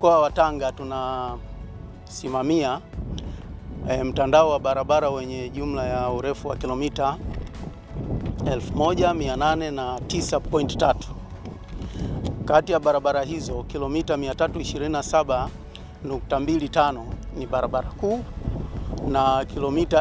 mkoa wa Tanga tunasimamia e, mtandao wa barabara wenye jumla ya urefu wa kilomita 1809.3. Kati ya barabara hizo kilomita 327.25 ni barabara kuu na kilomita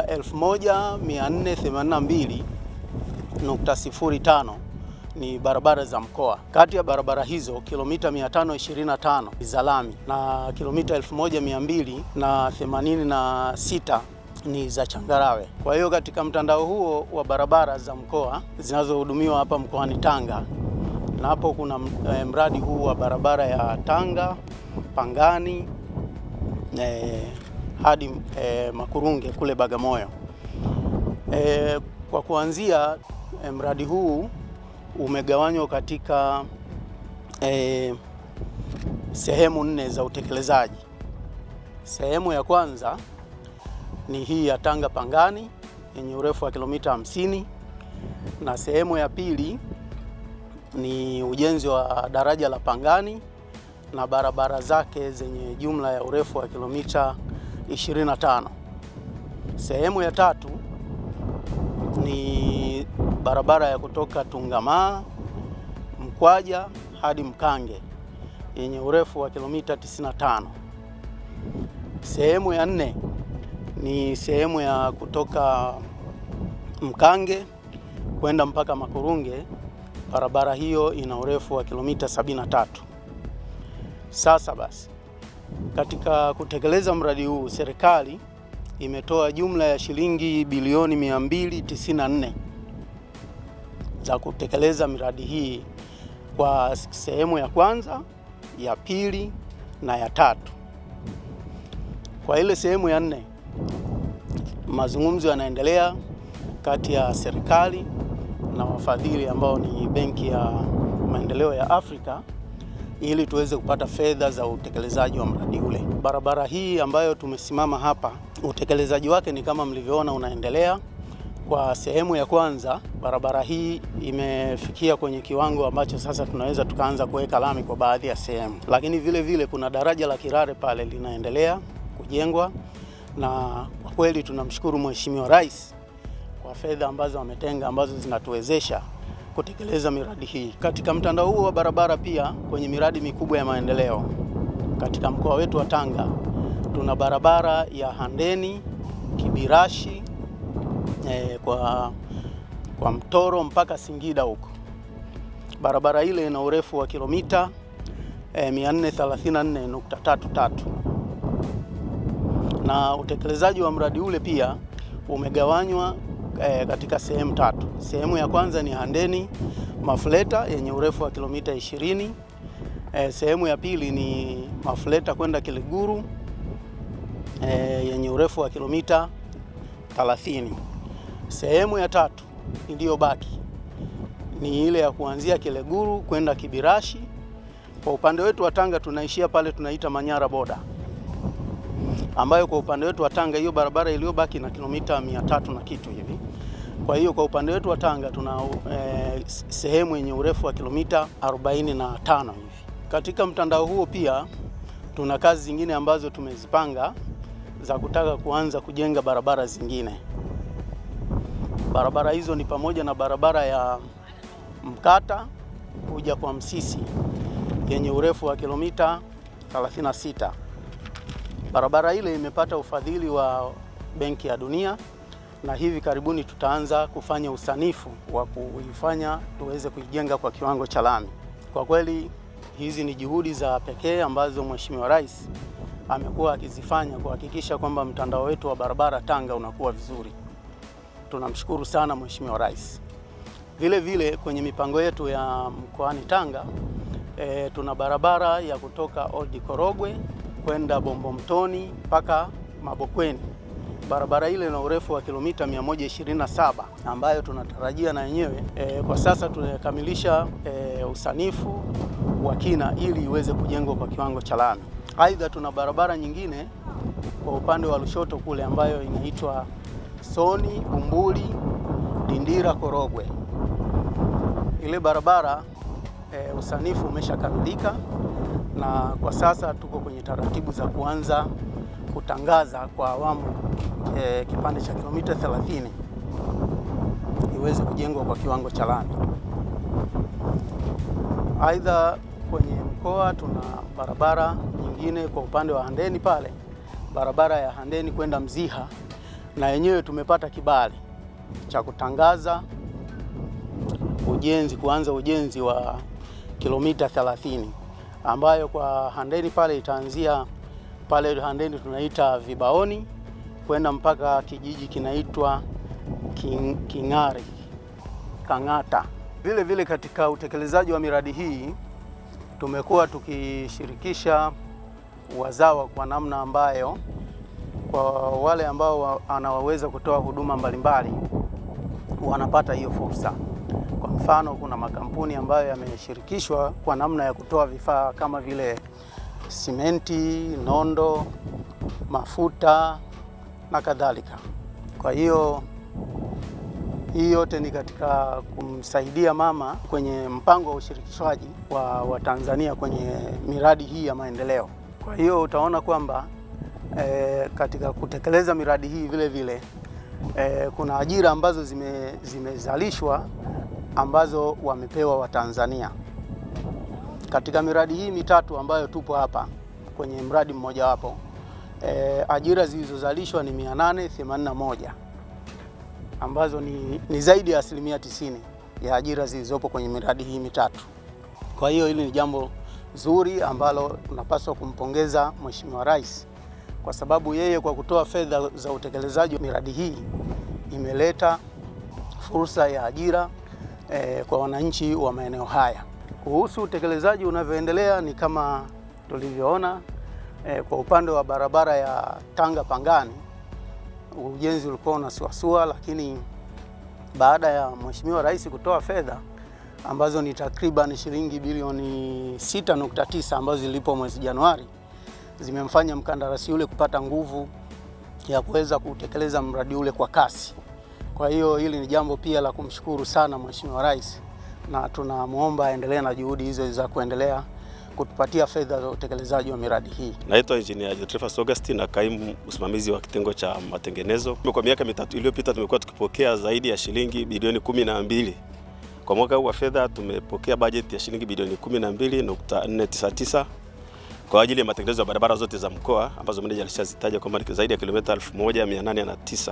1482.05 ni barabara za mkoa. Kati ya barabara hizo kilomita 525 ni za lami na kilomita 1286 ni za changarawe. Kwa hiyo katika mtandao huo wa barabara za mkoa zinazohudumiwa hapa mkoani Tanga, na hapo kuna e, mradi huu wa barabara ya Tanga Pangani e, hadi e, Makurunge kule Bagamoyo. E, kwa kuanzia e, mradi huu umegawanywa katika e, sehemu nne za utekelezaji. Sehemu ya kwanza ni hii ya Tanga Pangani yenye urefu wa kilomita 50 na sehemu ya pili ni ujenzi wa daraja la Pangani na barabara zake zenye jumla ya urefu wa kilomita 25. Sehemu ya tatu ni barabara ya kutoka Tungamaa Mkwaja hadi Mkange yenye urefu wa kilomita 95. Sehemu ya nne ni sehemu ya kutoka Mkange kwenda mpaka Makurunge. Barabara hiyo ina urefu wa kilomita 73. Sasa basi, katika kutekeleza mradi huu serikali imetoa jumla ya shilingi bilioni 294 za kutekeleza miradi hii kwa sehemu ya kwanza, ya pili na ya tatu. Kwa ile sehemu ya nne, mazungumzo yanaendelea kati ya serikali na wafadhili ambao ni Benki ya Maendeleo ya Afrika ili tuweze kupata fedha za utekelezaji wa mradi ule. Barabara hii ambayo tumesimama hapa, utekelezaji wake ni kama mlivyoona unaendelea. Kwa sehemu ya kwanza, barabara hii imefikia kwenye kiwango ambacho sasa tunaweza tukaanza kuweka lami kwa baadhi ya sehemu, lakini vile vile kuna daraja la Kirare pale linaendelea kujengwa, na kwa kweli tunamshukuru Mheshimiwa Rais kwa fedha ambazo ametenga ambazo zinatuwezesha kutekeleza miradi hii. Katika mtandao huo wa barabara pia kwenye miradi mikubwa ya maendeleo katika mkoa wetu wa Tanga tuna barabara ya Handeni Kibirashi eh, kwa, kwa Mtoro mpaka Singida huko. Barabara ile ina urefu wa kilomita eh, 434.33 na utekelezaji wa mradi ule pia umegawanywa E, katika sehemu tatu. Sehemu ya kwanza ni Handeni Mafuleta yenye urefu wa kilomita 20. E, sehemu ya pili ni Mafuleta kwenda Kiliguru e, yenye urefu wa kilomita 30. Sehemu ya tatu iliyobaki ni ile ya kuanzia Kiliguru kwenda Kibirashi. Kwa upande wetu wa Tanga tunaishia pale tunaita Manyara boda ambayo kwa upande wetu wa Tanga hiyo barabara iliyobaki na kilomita mia tatu na kitu hivi. Kwa hiyo kwa upande wetu wa Tanga tuna eh, sehemu yenye urefu wa kilomita 45 hivi. Katika mtandao huo pia tuna kazi zingine ambazo tumezipanga za kutaka kuanza kujenga barabara zingine. Barabara hizo ni pamoja na barabara ya Mkata kuja kwa Msisi yenye urefu wa kilomita 36. Barabara ile imepata ufadhili wa Benki ya Dunia na hivi karibuni tutaanza kufanya usanifu wa kuifanya tuweze kuijenga kwa kiwango cha lami. Kwa kweli hizi ni juhudi za pekee ambazo Mheshimiwa Rais amekuwa akizifanya kuhakikisha kwamba mtandao wetu wa barabara Tanga unakuwa vizuri. Tunamshukuru sana Mheshimiwa Rais. Vile vile kwenye mipango yetu ya mkoani Tanga e, tuna barabara ya kutoka Old Korogwe kwenda Bombo Mtoni mpaka Mabokweni. Barabara ile ina urefu wa kilomita 127 ambayo tunatarajia na yenyewe e, kwa sasa tunakamilisha e, usanifu wa kina ili iweze kujengwa kwa kiwango cha lami. Aidha, tuna barabara nyingine kwa upande wa Lushoto kule ambayo inaitwa Soni Bumbuli Dindira Korogwe. Ile barabara e, usanifu umeshakamilika na kwa sasa tuko kwenye taratibu za kuanza kutangaza kwa awamu e, kipande cha kilomita 30 iweze kujengwa kwa kiwango cha lami. Aidha, kwenye mkoa tuna barabara nyingine kwa upande wa Handeni pale, barabara ya Handeni kwenda Mziha, na yenyewe tumepata kibali cha kutangaza ujenzi, kuanza ujenzi wa kilomita 30 ambayo kwa Handeni pale itaanzia pale Handeni tunaita Vibaoni kwenda mpaka kijiji kinaitwa King, King'ari Kang'ata. Vile vile katika utekelezaji wa miradi hii tumekuwa tukishirikisha wazawa kwa namna ambayo kwa wale ambao wanaweza kutoa huduma mbalimbali wanapata hiyo fursa. Kwa mfano, kuna makampuni ambayo yameshirikishwa kwa namna ya kutoa vifaa kama vile simenti, nondo, mafuta na kadhalika. Kwa hiyo hii yote ni katika kumsaidia mama kwenye mpango wa ushirikishwaji wa, wa Tanzania kwenye miradi hii ya maendeleo. Kwa hiyo utaona kwamba e, katika kutekeleza miradi hii vile vile e, kuna ajira ambazo zime, zimezalishwa ambazo wamepewa Watanzania katika miradi hii mitatu ambayo tupo hapa kwenye mradi mmojawapo. E, ajira zilizozalishwa ni 881 ambazo ni, ni zaidi ya asilimia tisini ya ajira zilizopo kwenye miradi hii mitatu. Kwa hiyo hili ni jambo zuri ambalo tunapaswa kumpongeza Mheshimiwa Rais kwa sababu yeye kwa kutoa fedha za utekelezaji wa miradi hii imeleta fursa ya ajira eh, kwa wananchi wa maeneo haya. Kuhusu utekelezaji unavyoendelea ni kama tulivyoona eh, kwa upande wa barabara ya Tanga Pangani ujenzi ulikuwa unasuasua, lakini baada ya Mheshimiwa Rais kutoa fedha ambazo ni takriban shilingi bilioni 6.9 ambazo zilipo mwezi Januari zimemfanya mkandarasi ule kupata nguvu ya kuweza kutekeleza mradi ule kwa kasi. Kwa hiyo hili ni jambo pia la kumshukuru sana Mheshimiwa Rais, na tunamwomba aendelee na juhudi hizo za kuendelea kutupatia fedha za utekelezaji wa miradi hii. Naitwa Engineer Jotrefas Augustine na kaimu msimamizi wa kitengo cha matengenezo. Kwa miaka mitatu iliyopita tumekuwa tukipokea zaidi ya shilingi bilioni kumi na mbili. Kwa mwaka huu wa fedha tumepokea bajeti ya shilingi bilioni 12.499 kwa ajili ya matengenezo ya barabara zote za mkoa ambazo meneja alishazitaja kwamba ni zaidi ya kilomita 1809.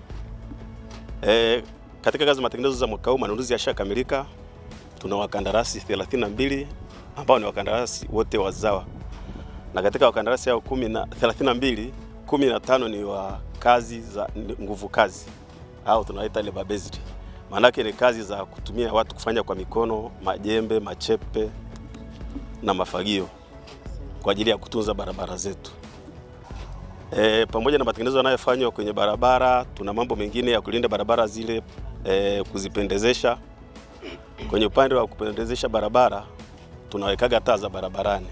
E, katika kazi za matengenezo za mwaka huu manunuzi yashakamilika. Tuna wakandarasi 32 ambao ni wakandarasi wote wazawa, na katika wakandarasi hao 32 15 ni wa kazi za nguvu kazi au tunaita labor based. Maanake ni kazi za kutumia watu kufanya kwa mikono, majembe, machepe na mafagio kwa ajili ya kutunza barabara zetu. E, pamoja na matengenezo yanayofanywa kwenye barabara, tuna mambo mengine ya kulinda barabara zile, e, kuzipendezesha. Kwenye upande wa kupendezesha barabara tunawekaga taa za barabarani.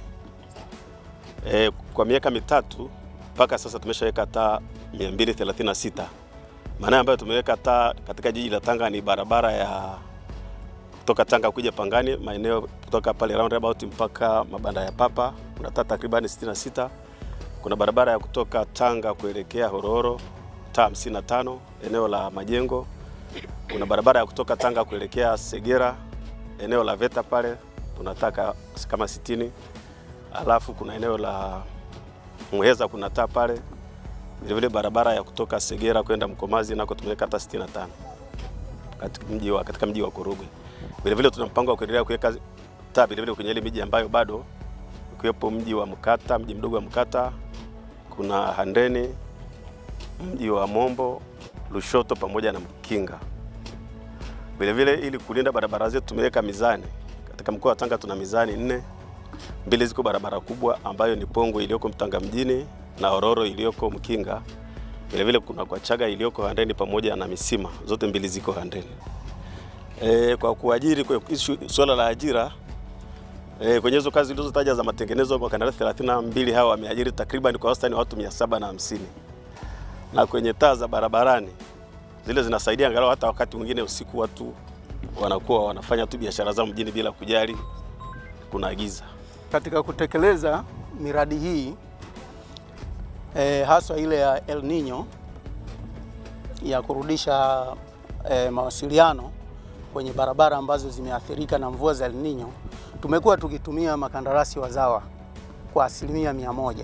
E, kwa miaka mitatu mpaka sasa tumeshaweka taa 236. Maana ambayo tumeweka taa katika jiji la Tanga ni barabara ya kutoka Tanga kuja Pangani, maeneo kutoka pale roundabout mpaka mabanda ya Papa, kuna taa takribani 66. Kuna barabara ya kutoka Tanga kuelekea Horohoro taa 55 eneo la Majengo. Kuna barabara ya kutoka Tanga kuelekea Segera eneo la Veta pale tunataka kama 60. Alafu kuna eneo la Muheza kuna taa pale. Vile vile barabara ya kutoka Segera kwenda Mkomazi nako tumeweka taa 65 katika mji wa katika mji wa Korogwe. Vile vile tuna mpango wa kuendelea kuweka taa vile vile kwenye ile miji ambayo bado ukiwepo mji wa Mkata, mji mdogo wa Mkata, kuna Handeni, mji wa Mombo, Lushoto pamoja na Mkinga. Vile vile ili kulinda barabara zetu tumeweka mizani. Katika mkoa wa Tanga tuna mizani nne, mbili ziko barabara kubwa ambayo ni Pongwe iliyoko Mtanga mjini na Ororo iliyoko Mkinga. Vile vile kuna kwa Chaga iliyoko Handeni pamoja na Misima, zote mbili ziko Handeni. E, kwa kuajiri kwa swala la ajira e, kwenye hizo kazi zilizotaja za matengenezo wakandarasi 32 hawa wameajiri takriban kwa wastani watu 750 na kwenye taa za barabarani zile zinasaidia angalau hata wakati mwingine usiku watu wanakuwa wanafanya tu biashara zao mjini bila kujali kunaagiza. Katika kutekeleza miradi hii e, haswa ile ya El Nino ya kurudisha e, mawasiliano kwenye barabara ambazo zimeathirika na mvua za El Nino, tumekuwa tukitumia makandarasi wazawa kwa asilimia mia moja.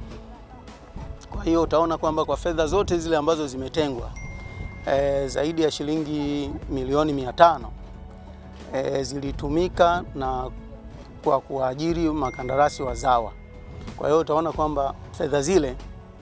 Kwa hiyo utaona kwamba kwa fedha zote zile ambazo zimetengwa e, zaidi ya shilingi milioni mia tano e, zilitumika na kwa kuajiri makandarasi wazawa. Kwa hiyo utaona kwamba fedha zile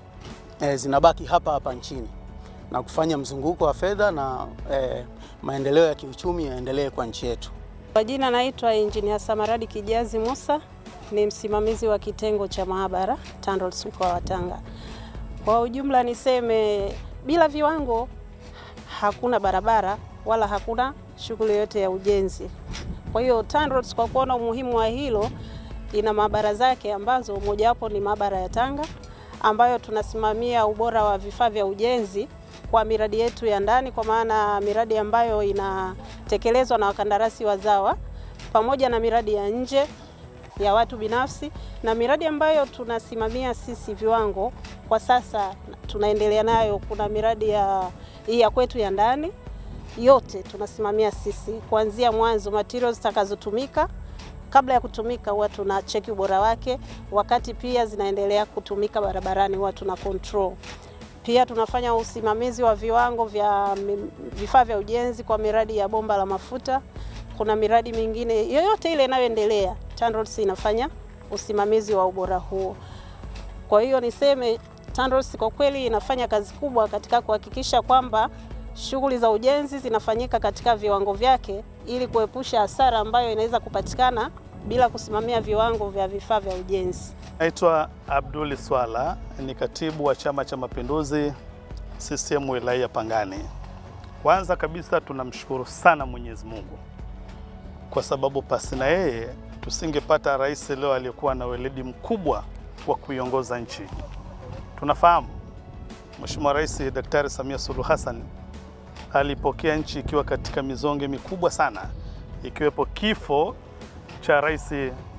e, zinabaki hapa hapa nchini na kufanya mzunguko wa fedha na e, maendeleo ya kiuchumi yaendelee kwa nchi yetu. Kwa jina naitwa Engineer Samaradi Kijazi Musa, ni msimamizi wa kitengo cha maabara TANROADS mkoa wa Tanga. Kwa ujumla niseme bila viwango hakuna barabara wala hakuna shughuli yoyote ya ujenzi. Kwa hiyo TANROADS kwa kuona umuhimu wa hilo ina maabara zake ambazo mojawapo ni maabara ya Tanga ambayo tunasimamia ubora wa vifaa vya ujenzi kwa miradi yetu ya ndani, kwa maana miradi ambayo inatekelezwa na wakandarasi wazawa pamoja na miradi ya nje ya watu binafsi na miradi ambayo tunasimamia sisi viwango. Kwa sasa tunaendelea nayo, kuna miradi ya hii ya kwetu ya ndani yote tunasimamia sisi kuanzia mwanzo, materials zitakazotumika kabla ya kutumika huwa tuna cheki ubora wake, wakati pia zinaendelea kutumika barabarani huwa tuna control. Pia tunafanya usimamizi wa viwango vya vifaa vya ujenzi kwa miradi ya bomba la mafuta. Kuna miradi mingine yoyote ile inayoendelea, TANROADS inafanya usimamizi wa ubora huo. Kwa hiyo niseme TANROADS kwa kweli inafanya kazi kubwa katika kuhakikisha kwamba shughuli za ujenzi zinafanyika katika viwango vyake ili kuepusha hasara ambayo inaweza kupatikana bila kusimamia viwango vya vifaa vya ujenzi. Naitwa Abduli Swala, ni katibu wa Chama cha Mapinduzi CCM wilaya Pangani. Kwanza kabisa tunamshukuru sana Mwenyezi Mungu kwa sababu pasi na yeye tusingepata rais leo aliyekuwa na weledi mkubwa wa kuiongoza nchi. Tunafahamu Mheshimiwa Rais Daktari Samia Suluhu Hassan alipokea nchi ikiwa katika mizonge mikubwa sana, ikiwepo kifo cha rais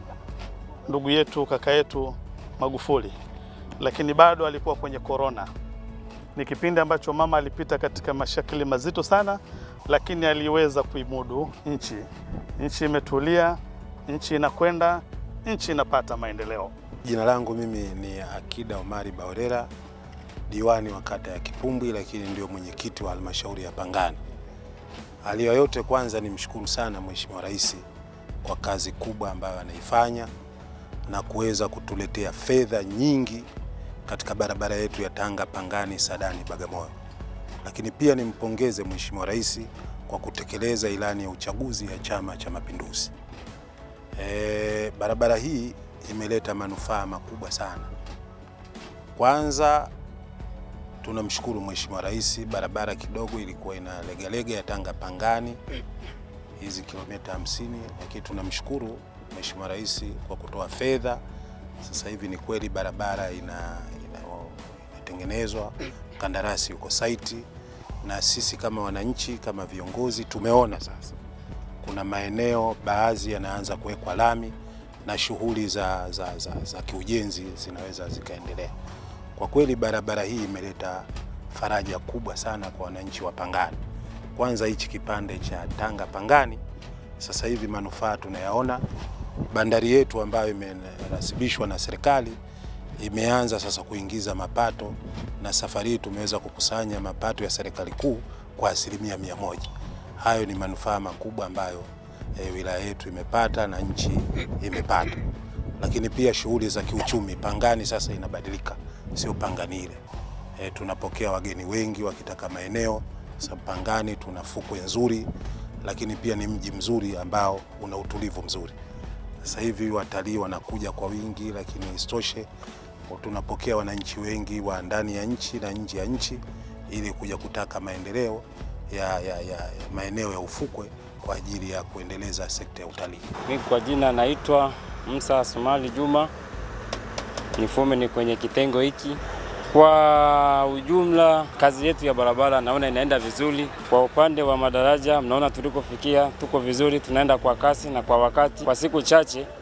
ndugu yetu kaka yetu Magufuli, lakini bado alikuwa kwenye korona. Ni kipindi ambacho mama alipita katika mashakili mazito sana, lakini aliweza kuimudu nchi. Nchi imetulia, nchi inakwenda, nchi inapata maendeleo. Jina langu mimi ni Akida Omari Baorera, diwani wa kata ya Kipumbwi, lakini ndio mwenyekiti wa halmashauri ya Pangani. Hali ya yote, kwanza nimshukuru sana Mheshimiwa Rais kwa kazi kubwa ambayo anaifanya na kuweza kutuletea fedha nyingi katika barabara yetu ya Tanga Pangani Sadani Bagamoyo. Lakini pia nimpongeze Mheshimiwa Rais kwa kutekeleza ilani ya uchaguzi ya Chama cha Mapinduzi. E, barabara hii imeleta manufaa makubwa sana. Kwanza tunamshukuru Mheshimiwa Rais, barabara kidogo ilikuwa ina legalega ya Tanga Pangani hizi kilomita 50, lakini tunamshukuru Mheshimiwa Rais kwa kutoa fedha. Sasa hivi ni kweli barabara ina inatengenezwa, kandarasi yuko saiti, na sisi kama wananchi kama viongozi tumeona sasa kuna maeneo baadhi yanaanza kuwekwa lami na shughuli za, za, za, za kiujenzi zinaweza zikaendelea. Kwa kweli barabara hii imeleta faraja kubwa sana kwa wananchi wa Pangani. Kwanza hichi kipande cha Tanga Pangani, sasa hivi manufaa tunayaona. Bandari yetu ambayo imerasibishwa na serikali imeanza sasa kuingiza mapato, na safari hii tumeweza kukusanya mapato ya serikali kuu kwa asilimia mia moja. Hayo ni manufaa makubwa ambayo e, wilaya yetu imepata na nchi imepata. Lakini pia shughuli za kiuchumi Pangani sasa inabadilika, sio Pangani ile. E, tunapokea wageni wengi wakitaka maeneo sababu Pangani tuna fukwe nzuri, lakini pia ni mji mzuri ambao una utulivu mzuri. Sasa hivi watalii wanakuja kwa wingi, lakini isitoshe tunapokea wananchi wengi wa ndani ya nchi na nje ya nchi ili kuja kutaka maendeleo ya, ya, ya, ya maeneo ya ufukwe kwa ajili ya kuendeleza sekta ya utalii. Mimi kwa jina naitwa Musa Sumali Juma, nifume ni kwenye kitengo hiki. Kwa ujumla, kazi yetu ya barabara naona inaenda vizuri. Kwa upande wa madaraja, mnaona tulikofikia, tuko vizuri, tunaenda kwa kasi na kwa wakati. Kwa siku chache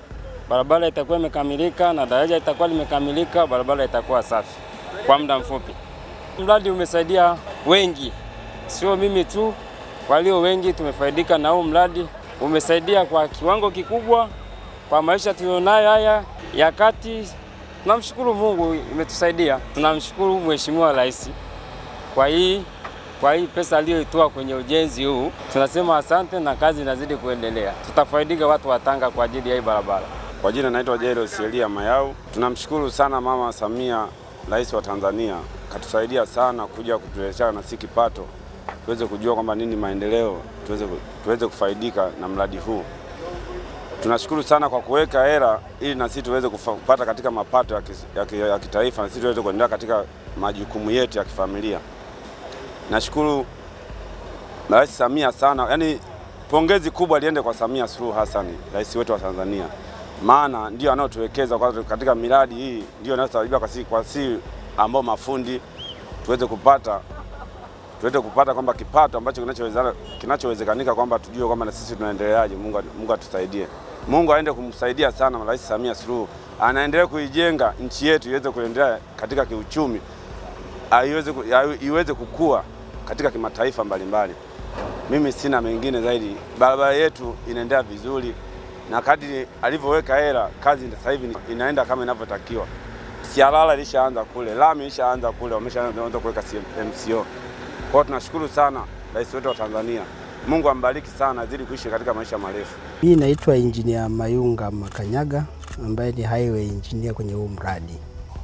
barabara itakuwa imekamilika na daraja itakuwa limekamilika, barabara itakuwa safi kwa muda mfupi. Mradi umesaidia wengi, sio mimi tu, walio wengi tumefaidika na huu mradi. Umesaidia kwa kiwango kikubwa kwa maisha tulionayo haya ya kati. Tunamshukuru Mungu, imetusaidia. Tunamshukuru Mheshimiwa Rais kwa hii kwa hii pesa aliyoitoa kwenye ujenzi huu, tunasema asante na kazi inazidi kuendelea. Tutafaidika watu wa Tanga kwa ajili ya hii barabara. Kwa jina naitwa Jairus Elia Mayau. Tunamshukuru sana Mama Samia, rais wa Tanzania, katusaidia sana kuja kutuletea na si kipato, tuweze kujua kwamba nini maendeleo, tuweze, tuweze kufaidika na mradi huu. Tunashukuru sana kwa kuweka hela ili na sisi tuweze kufa- kupata katika mapato ya, kis, ya, ki- ya kitaifa na sisi tuweze kuendelea katika majukumu yetu ya kifamilia. Nashukuru Rais Samia sana, yaani pongezi kubwa liende kwa Samia Suluhu Hassan, rais wetu wa Tanzania, maana ndio anaotuwekeza kwa- katika miradi hii, ndio anayosaidia kwa si, kwa si ambao mafundi tuweze kupata tuweze kupata kwamba kipato ambacho kinachowezekana kinachowezekanika kwamba tujue kwamba na sisi tunaendeleaje. Mungu, Mungu atusaidie. Mungu aende kumsaidia sana Rais Samia Suluhu, anaendelea kuijenga nchi yetu iweze kuendelea katika kiuchumi, ah, iweze, ku- ah, iweze kukua katika kimataifa mbalimbali. Mimi sina mengine zaidi, barabara yetu inaendelea vizuri na kadri alivyoweka hela, kazi sasa hivi inaenda kama inavyotakiwa. Sialala ilishaanza kule, lami ilishaanza kule, wameshaanza kuweka MCO. Kwa hiyo tunashukuru sana rais wetu wa Tanzania. Mungu ambariki sana, azidi kuishi katika maisha marefu. Mimi naitwa Engineer Mayunga Makanyaga ambaye ni highway engineer kwenye huu mradi.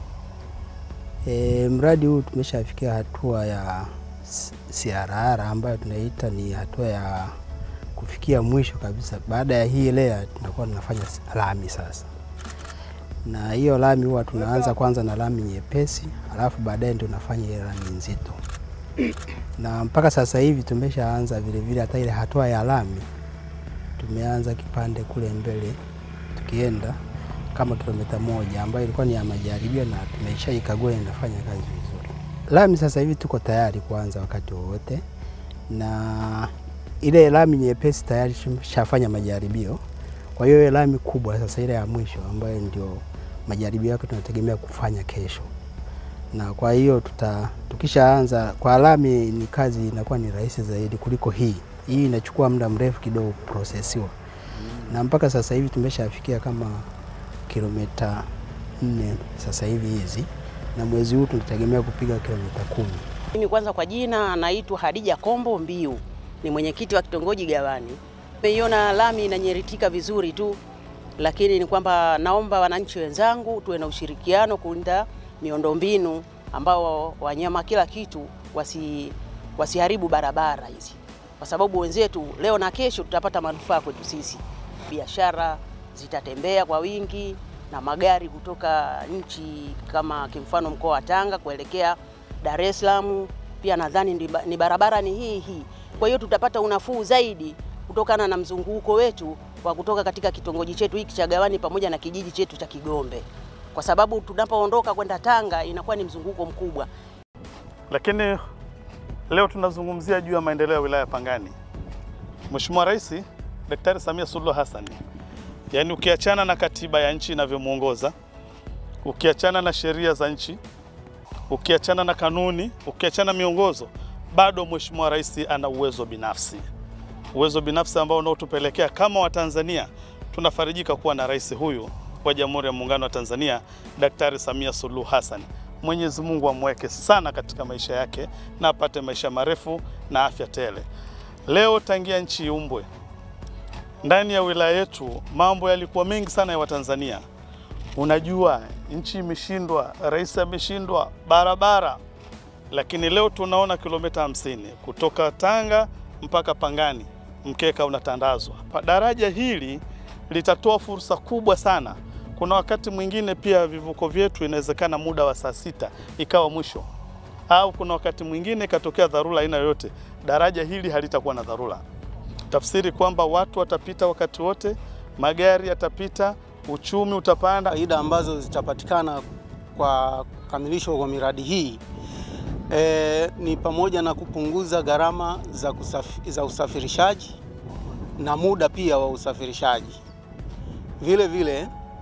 E, mradi huu tumeshafikia hatua ya s- CRR ambayo tunaita ni hatua ya kufikia mwisho kabisa. Baada ya hii layer tunakuwa tunafanya s- lami sasa, na hiyo lami huwa tunaanza kwanza na lami nyepesi, alafu baadaye ndio tunafanya ile lami nzito, na mpaka sasa hivi tumeshaanza vile vile hata ile hatua ya lami tumeanza kipande kule mbele tukienda kama kilomita moja ambayo ilikuwa ni ya majaribio na tumeshaikagua inafanya kazi vizuri. Lami sasa hivi tuko tayari kuanza wakati wowote, na ile lami nyepesi tayari tumeshafanya majaribio. Kwa hiyo ile lami kubwa sasa, ile ya mwisho ambayo ndio majaribio yake tunategemea kufanya kesho, na kwa hiyo tuta tukishaanza kwa lami, ni kazi inakuwa ni rahisi zaidi kuliko hii. Hii inachukua muda mrefu kidogo kuprosesiwa, na mpaka sasa hivi tumeshafikia kama kilomita nne sasa hivi hizi, na mwezi huu tunategemea kupiga kilomita kumi. Mimi kwanza kwa jina naitwa Hadija Kombo Mbiu, ni mwenyekiti wa kitongoji Gawani. Nimeiona lami inanyeritika vizuri tu, lakini ni kwamba naomba wananchi wenzangu tuwe na ushirikiano kulinda miundombinu ambao wanyama kila kitu wasi, wasiharibu barabara hizi, kwa sababu wenzetu leo na kesho tutapata manufaa kwetu sisi. Biashara zitatembea kwa wingi na magari kutoka nchi kama kimfano mkoa wa Tanga kuelekea Dar es Salaam pia nadhani ndi ba- ni barabara ni hii hii. Kwa hiyo tutapata unafuu zaidi kutokana na mzunguko wetu wa kutoka katika kitongoji chetu hiki cha Gawani pamoja na kijiji chetu cha Kigombe, kwa sababu tunapoondoka kwenda Tanga inakuwa ni mzunguko mkubwa. Lakini leo tunazungumzia juu ya maendeleo ya wilaya ya Pangani. Mheshimiwa Rais Daktari Samia Suluhu Hassan, yaani ukiachana na katiba ya nchi inavyomwongoza, ukiachana na sheria za nchi, ukiachana na kanuni, ukiachana miongozo, bado Mheshimiwa Rais ana uwezo binafsi, uwezo binafsi ambao unaotupelekea kama Watanzania tunafarijika kuwa na rais huyu wa Jamhuri ya Muungano wa Tanzania, Daktari Samia Suluhu Hassan. Mwenyezi Mungu amweke sana katika maisha yake na apate maisha marefu na afya tele. Leo tangia nchi iumbwe ndani ya wilaya yetu, mambo yalikuwa mengi sana ya Watanzania. Unajua, nchi imeshindwa, rais ameshindwa, barabara, lakini leo tunaona kilomita hamsini kutoka Tanga mpaka Pangani, mkeka unatandazwa. Pa- Daraja hili litatoa fursa kubwa sana. Kuna wakati mwingine pia vivuko vyetu inawezekana muda wa saa sita ikawa mwisho, au kuna wakati mwingine ikatokea dharura aina yoyote, daraja hili halitakuwa na dharura. Tafsiri kwamba watu watapita wakati wote, magari yatapita, uchumi utapanda. Faida ambazo zitapatikana kwa kukamilishwa kwa miradi hii e, ni pamoja na kupunguza gharama za, kusafi, za usafirishaji na muda pia wa usafirishaji. Vile vile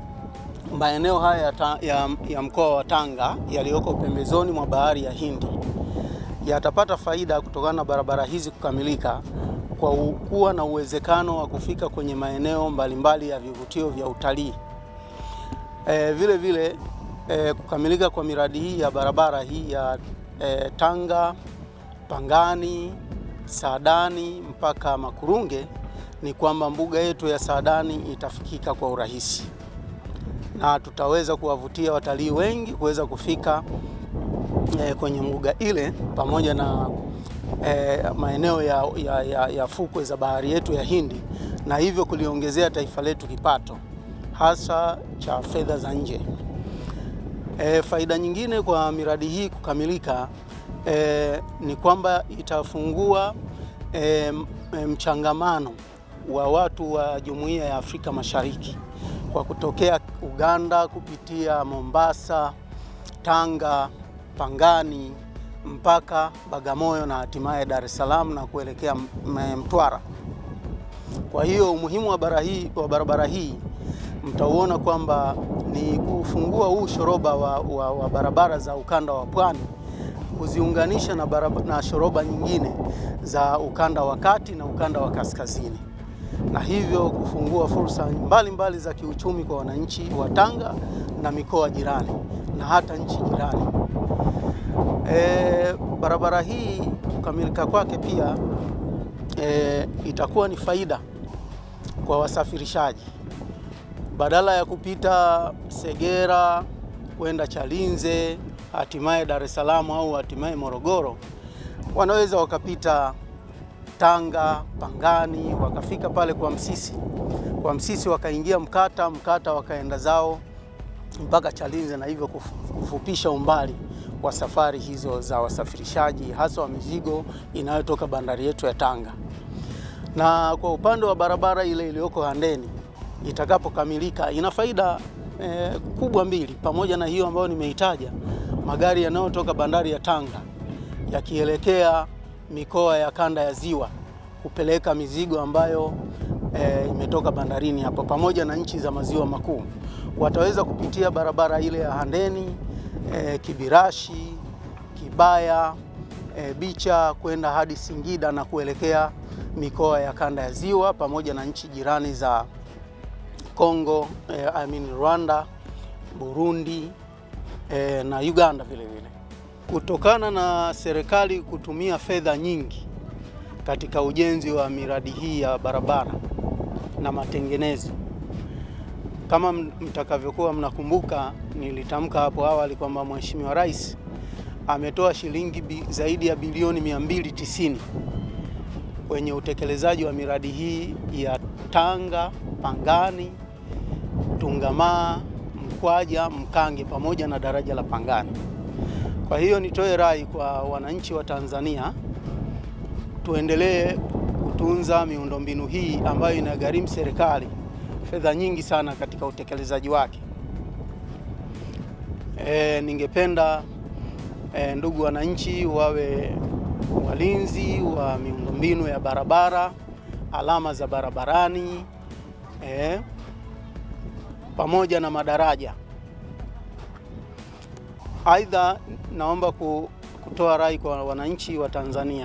maeneo haya ya, ta, ya, ya mkoa wa Tanga yaliyoko pembezoni mwa bahari ya Hindi yatapata faida kutokana na barabara hizi kukamilika kwa kuwa na uwezekano wa kufika kwenye maeneo mbalimbali ya vivutio vya utalii. E, vile vile e, kukamilika kwa miradi hii ya barabara hii ya e, Tanga Pangani Saadani mpaka Makurunge ni kwamba mbuga yetu ya Saadani itafikika kwa urahisi na tutaweza kuwavutia watalii wengi kuweza kufika e, kwenye mbuga ile pamoja na e, maeneo ya, ya, ya, ya fukwe za bahari yetu ya Hindi na hivyo kuliongezea taifa letu kipato hasa cha fedha za nje. E, faida nyingine kwa miradi hii kukamilika e, ni kwamba itafungua e, mchangamano wa watu wa Jumuiya ya Afrika Mashariki kwa kutokea Uganda kupitia Mombasa, Tanga, Pangani mpaka Bagamoyo na hatimaye Dar es Salaam na kuelekea Mtwara. Kwa hiyo umuhimu wa barabara hii, wa barabara hii mtauona kwamba ni kufungua huu shoroba wa, wa, wa barabara za ukanda wa pwani kuziunganisha na, barabara, na shoroba nyingine za ukanda wa kati na ukanda wa kaskazini na hivyo kufungua fursa mbalimbali mbali za kiuchumi kwa wananchi wa Tanga na mikoa jirani na hata nchi jirani. E, barabara hii kukamilika kwake pia e, itakuwa ni faida kwa wasafirishaji badala ya kupita Segera kwenda Chalinze hatimaye Dar es Salaam au hatimaye Morogoro, wanaweza wakapita Tanga, Pangani, wakafika pale kwa Msisi, kwa Msisi wakaingia Mkata, Mkata wakaenda zao mpaka Chalinze, na hivyo kufupisha umbali wa safari hizo za wasafirishaji hasa wa mizigo inayotoka bandari yetu ya Tanga. Na kwa upande wa barabara ile iliyoko Handeni itakapokamilika ina faida eh, kubwa mbili, pamoja na hiyo ambayo nimeitaja, magari yanayotoka bandari ya Tanga yakielekea mikoa ya kanda ya ziwa kupeleka mizigo ambayo e, imetoka bandarini hapo pamoja na nchi za maziwa makuu wataweza kupitia barabara ile ya Handeni e, Kibirashi, Kibaya, e, Bicha kwenda hadi Singida na kuelekea mikoa ya kanda ya ziwa pamoja na nchi jirani za Kongo, e, I mean Rwanda, Burundi e, na Uganda vile vile kutokana na serikali kutumia fedha nyingi katika ujenzi wa miradi hii ya barabara na matengenezo. Kama mtakavyokuwa mnakumbuka, nilitamka hapo awali kwamba Mheshimiwa Rais ametoa shilingi bi, zaidi ya bilioni 290 kwenye utekelezaji wa miradi hii ya Tanga, Pangani, Tungamaa, Mkwaja, Mkange pamoja na daraja la Pangani. Kwa hiyo nitoe rai kwa wananchi wa Tanzania tuendelee kutunza miundombinu hii ambayo inagharimu serikali fedha nyingi sana katika utekelezaji wake. E, ningependa e, ndugu wananchi wawe walinzi wa miundombinu ya barabara, alama za barabarani e, pamoja na madaraja. Aidha, naomba kutoa rai kwa wananchi wa Tanzania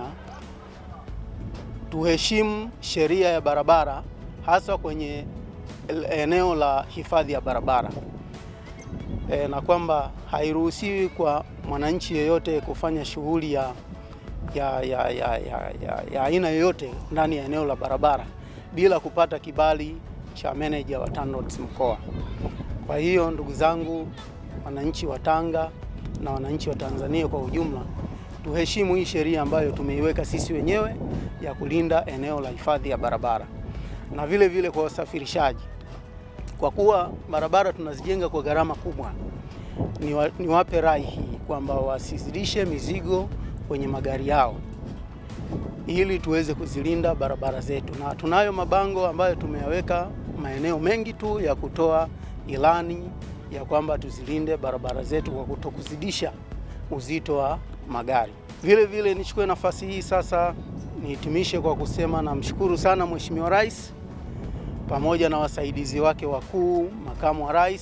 tuheshimu sheria ya barabara hasa kwenye eneo la hifadhi ya barabara e, na kwamba hairuhusiwi kwa mwananchi yeyote kufanya shughuli ya ya ya ya ya ya ya aina yoyote ndani ya eneo la barabara bila kupata kibali cha meneja wa TANROADS mkoa. Kwa hiyo ndugu zangu wananchi wa Tanga na wananchi wa Tanzania kwa ujumla, tuheshimu hii sheria ambayo tumeiweka sisi wenyewe ya kulinda eneo la hifadhi ya barabara, na vile vile kwa wasafirishaji, kwa kuwa barabara tunazijenga kwa gharama kubwa, niwa, niwape rai hii kwamba wasizidishe mizigo kwenye magari yao ili tuweze kuzilinda barabara zetu, na tunayo mabango ambayo tumeyaweka maeneo mengi tu ya kutoa ilani ya kwamba tuzilinde barabara zetu kwa kutokuzidisha uzito wa magari. Vile vile nichukue nafasi hii sasa nihitimishe kwa kusema namshukuru sana Mheshimiwa Rais pamoja na wasaidizi wake wakuu, makamu wa rais,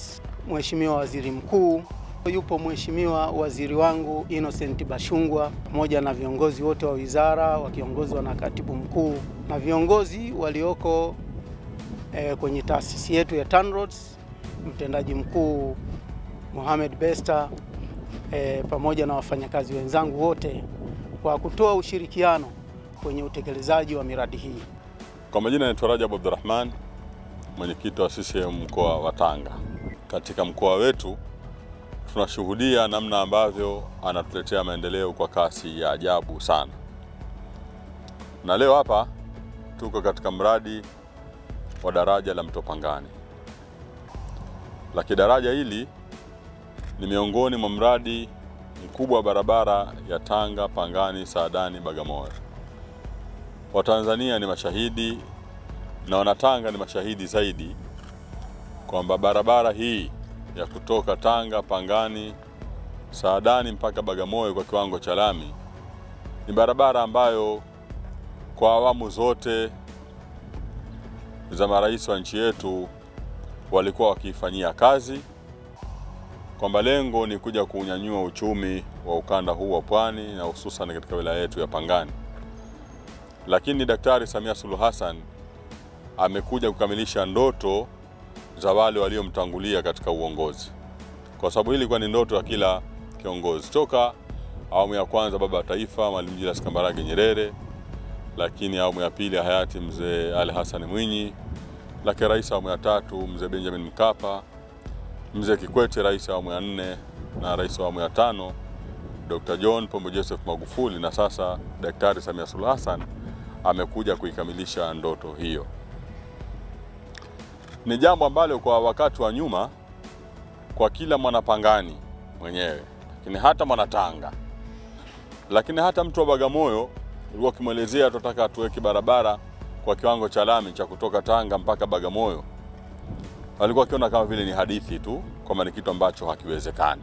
Mheshimiwa Waziri Mkuu, yupo Mheshimiwa waziri wangu Innocent Bashungwa pamoja na viongozi wote wa wizara wakiongozwa na katibu mkuu na viongozi walioko eh, kwenye taasisi yetu ya TANROADS, mtendaji mkuu Mohamed Besta eh, pamoja na wafanyakazi wenzangu wote kwa kutoa ushirikiano kwenye utekelezaji wa miradi hii. Kwa majina naitwa Rajab Abdurrahman, mwenyekiti wa CCM mkoa wa Tanga. Katika mkoa wetu tunashuhudia namna ambavyo anatuletea maendeleo kwa kasi ya ajabu sana, na leo hapa tuko katika mradi wa daraja la Mto Pangani. Lakini daraja hili ni miongoni mwa mradi mkubwa wa barabara ya Tanga, Pangani, Saadani, Bagamoyo. Watanzania ni mashahidi na Wanatanga ni mashahidi zaidi kwamba barabara hii ya kutoka Tanga, Pangani, Saadani mpaka Bagamoyo kwa kiwango cha lami ni barabara ambayo kwa awamu zote za marais wa nchi yetu walikuwa wakiifanyia kazi, kwamba lengo ni kuja kuunyanyua uchumi wa ukanda huu wa pwani na hususan katika wilaya yetu ya Pangani. Lakini Daktari Samia Suluhu Hassan amekuja kukamilisha ndoto za wale waliomtangulia katika uongozi, kwa sababu hili ilikuwa ni ndoto ya kila kiongozi toka awamu ya kwanza baba wa taifa Mwalimu Julius Kambarage Nyerere, lakini awamu ya pili ya hayati mzee Ali Hassan Mwinyi, lakini rais awamu ya tatu mzee Benjamin Mkapa, mzee Kikwete rais awamu ya nne na rais awamu ya tano Dr. John Pombe Joseph Magufuli, na sasa Daktari Samia Suluhu Hassan amekuja kuikamilisha ndoto hiyo. Ni jambo ambalo kwa wakati wa nyuma kwa kila mwanapangani mwenyewe, lakini hata mwanatanga, lakini hata mtu wa Bagamoyo ulikuwa ukimwelezea tunataka tuweke barabara kwa kiwango cha lami cha kutoka Tanga mpaka Bagamoyo, walikuwa wakiona kama vile ni hadithi tu, kwamba ni kitu ambacho hakiwezekani.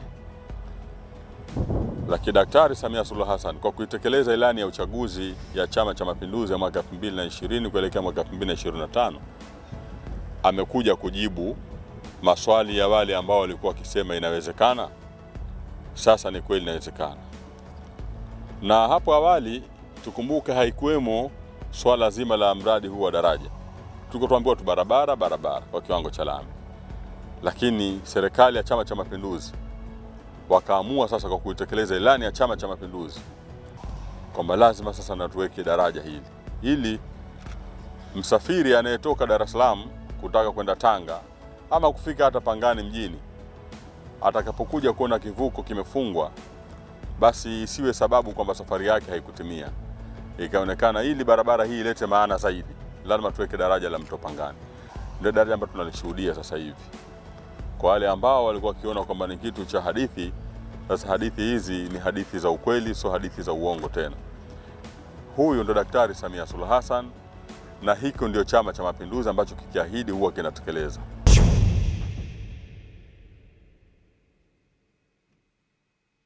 Lakini Daktari Samia Suluhu Hassan kwa kuitekeleza ilani ya uchaguzi ya Chama cha Mapinduzi ya mwaka 2020 kuelekea mwaka 2025 amekuja kujibu maswali ya wale ambao walikuwa wakisema inawezekana. Sasa ni kweli inawezekana, na hapo awali tukumbuke, haikuwemo swala zima la mradi huu wa daraja. Tuko tuambiwa tu barabara barabara kwa kiwango cha lami, lakini serikali ya Chama cha Mapinduzi wakaamua sasa kwa kuitekeleza ilani ya Chama cha Mapinduzi kwamba lazima sasa na tuweke daraja hili ili msafiri anayetoka Dar es Salaam kutaka kwenda Tanga ama kufika hata Pangani mjini atakapokuja kuona kivuko kimefungwa, basi isiwe sababu kwamba safari yake haikutimia, ikaonekana ili barabara hii ilete maana zaidi, lazima tuweke daraja la Mto Pangani. Ndio daraja ambalo tunalishuhudia sasa hivi. Kwa wale ambao walikuwa wakiona kwamba ni kitu cha hadithi, sasa hadithi hizi ni hadithi za ukweli, sio hadithi za uongo tena. Huyu ndo Daktari Samia Suluhu Hassan na hiko ndio Chama cha Mapinduzi ambacho kikiahidi huwa kinatekeleza.